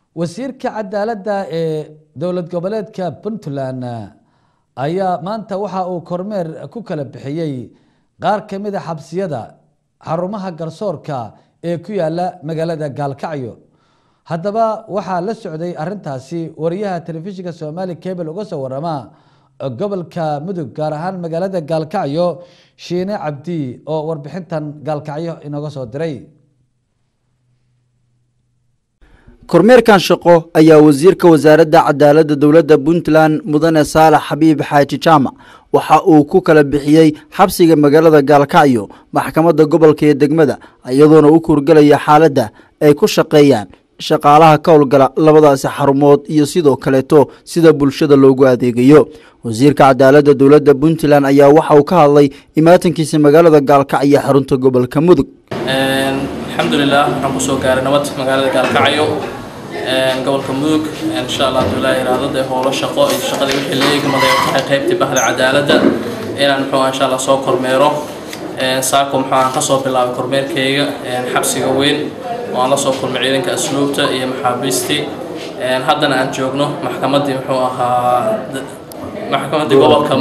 wasiirka cadaaladda ee dowlad goboleedka puntland ayaa maanta waxa uu kormeer ku kala bixiyey qaar ka mid a xabsiyada xarumaha garsoorka ee ku yaala magaalada gaalkacyo haddaba waxaa la socday arintaasi wariyaha telefishinka somaali cable uga soo warama gobolka mudug gaar ahaan magaalada gaalkacyo shiine cabdi oo warbixintan gaalkacyo inooga soo diray kormeerkan shaqo ayaa wasiirka wasaaradda cadaaladda dowladda puntland mudane saalax xabiib xaaji jaamac waxa uu ku kala bixiyey xabsiga magaalada gaalkacyo maxkamadda gobolka iyo degmada iyadoona u kurgelaya xaaladda ay ku shaqeeyaan shaqaalaha ka howlgala labadaasi xarumood iyo sidoo kaleeto sida bulshada loogu adeegayo wasiirka cadaaladda dowladda puntland ayaa waxa uu ka hadlay imaatankiisa magaalada gaalkacyo xarunta gobolka mudug alxamdulilah waxaan kusoo gaaray nabad magaalada gaalkacyo gobolka mudug insha allah haduu ilaa iraado dee howlo shaqo iyo shaqadii wixii la eegmaday tahay qaybtii bahda cadaaladda inaan muxuu insha allah soo kormeero saako muxuu aan kasoo bilaabay kormeerkayga xabsiga weyn oo aan la soo kulmay ciidanka asluubta iyo maxaabiistii haddana aan joogno maxkamaddii muxuu ahaa maxkamaddii gobolka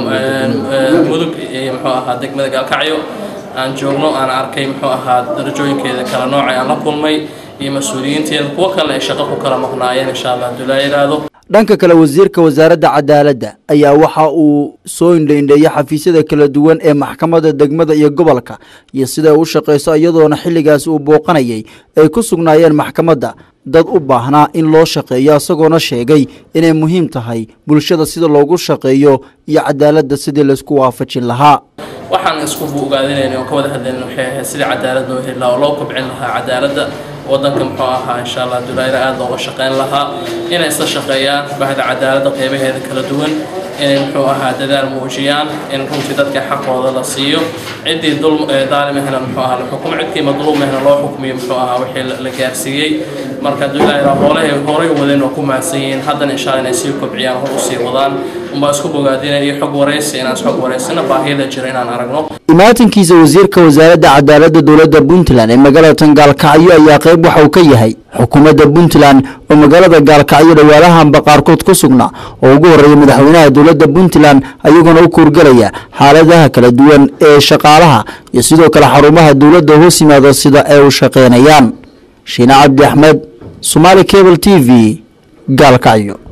mudug iyo muxuu ahaa degmada gaalkacyo aan joogno aan arkay muxuu ahaa darajooyinkeeda kala noocay aan la kulmay iyo mas-uuliyiinteeda kuwo kale ay shaqo ku kala maqnaayeen insha allah haduu laa yidhaahdo dhanka kale wasiirka wasaaradda cadaaladda ayaa waxa uu soo indhaindheeyay xafiisyada kala duwan ee maxkamadda degmada iyo gobolka iyo sida u shaqayso iyadoona xilligaas uu booqanayay ay ku sugnaayeen maxkamadda dad u baahnaa in loo shaqeeyo isagoona sheegay inay muhiim tahay bulshada sida loogu shaqeeyo iyo cadaaladda sidii laysku waafajin lahaa waxaan isku ogaadinayna oo ka wada hadlayna waxay ahayd sidii cadaalad loo heli lahaa oo loo kobcin lahaa cadaaladda waddanka muxuu ahaa insha allah dulayra aada looga shaqeyn lahaa inay isla shaqeeyaan bahda cadaaladda qeybaheeda kala duwan inay muxuu ahaa dadaal muujiyaan in runtii dadka xaqooda la siiyo ciddii dul daalimahna muxuu ahaa la xukumo cidkii madluumahna loo xukmiyo muxuu ahaa wixii la gaarsiiyey marka dulayra hoolay horay wadeen oo ku mahadsan yihiin haddana insha allah inay sii kobciyaan hor usii wadaan unbaa isku bogaadinaya iyo xog waraysi inaan isxog waraysana baahiyada jira inaan aragno imaatankiisa wasiirka wasaaradda cadaaladda dowladda puntland ee magaalada gaalkacyo ayaa qayb waxa uu ka yahay xukuumadda puntland oo magaalada gaalkacyo dhawaalahanba qaarkood ku sugnaa oo ugu horreeya madaxweynaha dowladda puntland ayagoona u kuurgelaya xaaladaha kala duwan ee shaqaalaha iyo sidoo kale xarumaha dowladda hoos yimaada sida ay u shaqeynayaan shiine cabdi axmed somaali cable t v gaalkacyo